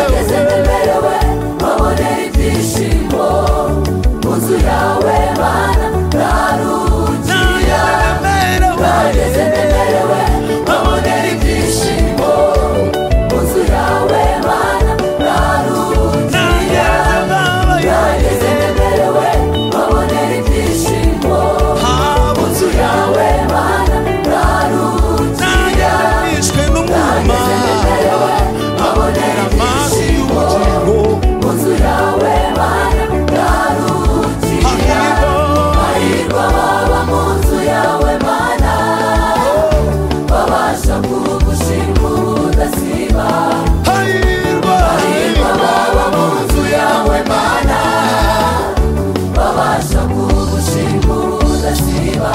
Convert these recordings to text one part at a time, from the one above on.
banezerewe babonera ibyishimo mu nzu yawe mana narugiye banezerewe babonera ibyishimo mu nzu yawe mana narugiye banezerewe babonera ibyishimo mu nzu yawe mana narugiye banezerewe babonera ibyishimo mu nzu yawe mana narugiye Hahirwa baba mu nzu yawe mana babasha kugushima ubudasiba Hahirwa baba mu nzu yawe mana babasha kugushima ubudasiba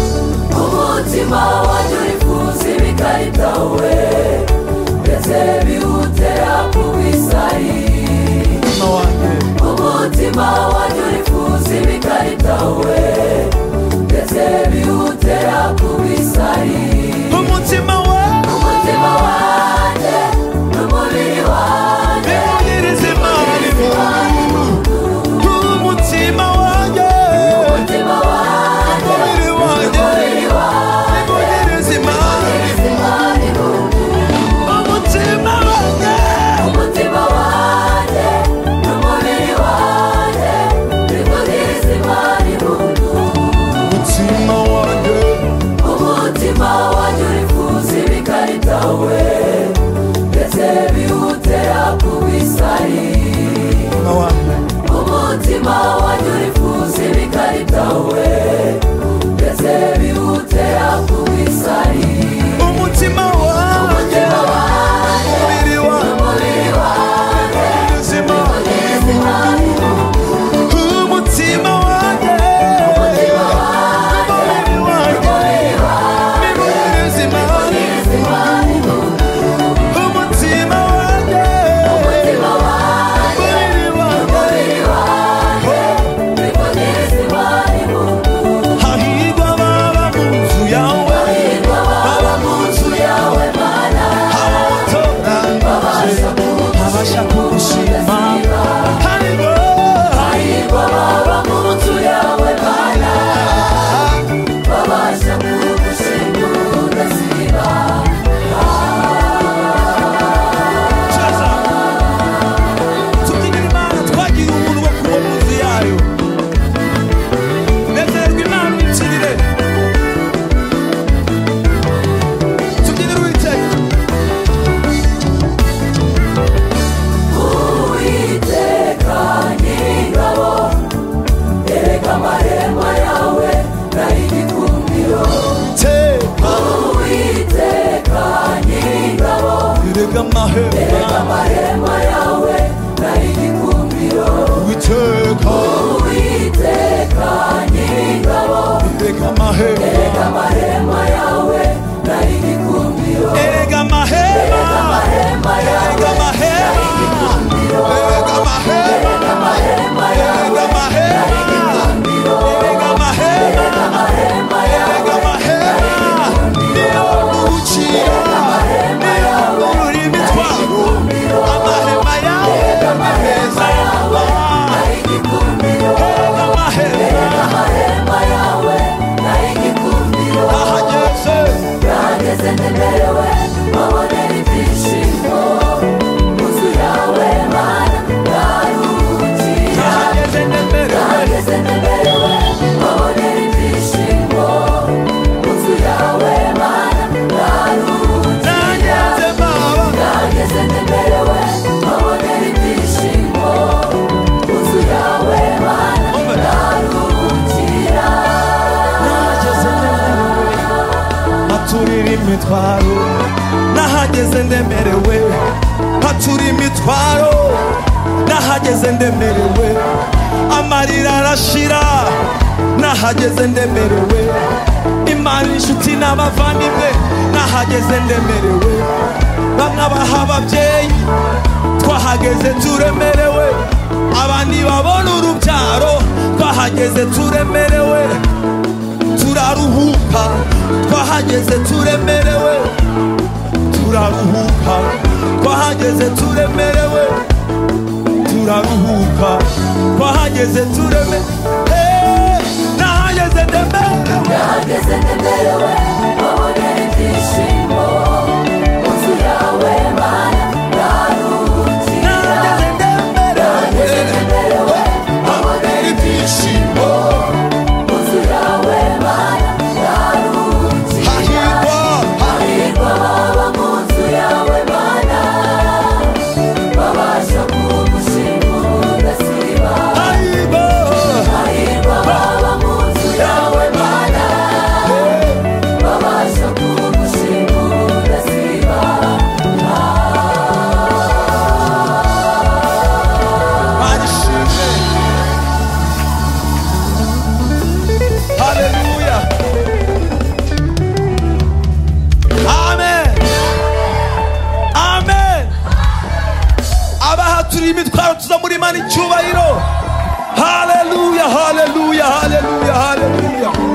umutima wanjye urifuza ibikarita we ndetse bihutira kubisari umutima wanjye urifuza ibikarita we ndetse bihutira kubisari umutima wanjye n'umubiri wanjye umutima wanjye n'umubiri wanjye imana irungu umutima wanjye n'umubiri wanjye bikugiriza imana irungu umutima wanjye urifuza ibikarita we ndetse bihutira kubisari umutima wanjye urifuza ibikarita we ndetse bihutira kubisari umutima wanjye n'umubiri wanjye bikugiriza imana irungu umutima wanjye n'umubiri wanjye bikugiriza imana irungu umutima wanjye n'umubiri wanjye bikugiriza imana irungu Hahirwa baba mu nzu yawe mana babasha kugushima ubudasiba hahirwa baba mu nzu yawe mana babasha kugushima ubudasiba tubyinira imana twagira umuntu wo kuba mu nzu yayo nezerwa imana uyikirire tubyinira uwicaye uwiteka nyir'ingabo ereka amarembo yawe nari igikundiro uwiteka nyir'ingabo rega amahema ereka amarembo yawe nari igikundiro witeka uwiteka nyir'ingabo rega amahema erega amarembo yawe nari igikundiro erega amahema amarembo yawe erega amahema erega amahema amarembo yawe erega amahema erega amahema amarembo yawe Erega amahema niyo nguhukira niyo ngurura imitwaro amahema yawe meza yaba nari igikundiro erega amahema amarembo yawe nari igikundiro ahageze yageze ntemerewe babonera ibyishimo inzu yawe mana naruhukira ahageze nemerewe yageze ntemerewe babonera ibyishimo inzu yawe mana naruhukira nageze baba yageze ntemerewe babonera ibyishimo inzu yawe mana naruhukira nahageze ndemerewe haturira imitwaro nahageze ndemerewe hatura imitwaro nahageze ndemerewe amarira arashira nahageze ndemerewe imana inshuti n'abavandimwe nahageze ndemerewe bamwe abaha ababyeyi twahageze turemerewe abandi babona urubyaro twahageze turemerewe turaruhuka twahageze turemerewe turaruhuka twahageze turemerewe turaruhuka twahageze tureme Eh, nahageze ndemerewe Nahageze nemerewe babonera ibyishimo munsi yawe mana narukiye nahageze Nahageze ndemerewe nemerewe babonera ibyishimo munsi yawe mana narukiye hahirwa Hahirwa baba mu nzu yawe mana babasha kugushima ubudasiba hahirwa Hahirwa baba mu nzu yawe mana babasha kugushima ubudasiba manishimwe haleluya amen amen abahaturiye imitwaro tuza muri mani icyubahiro haleluya haleluya haleluya haleluya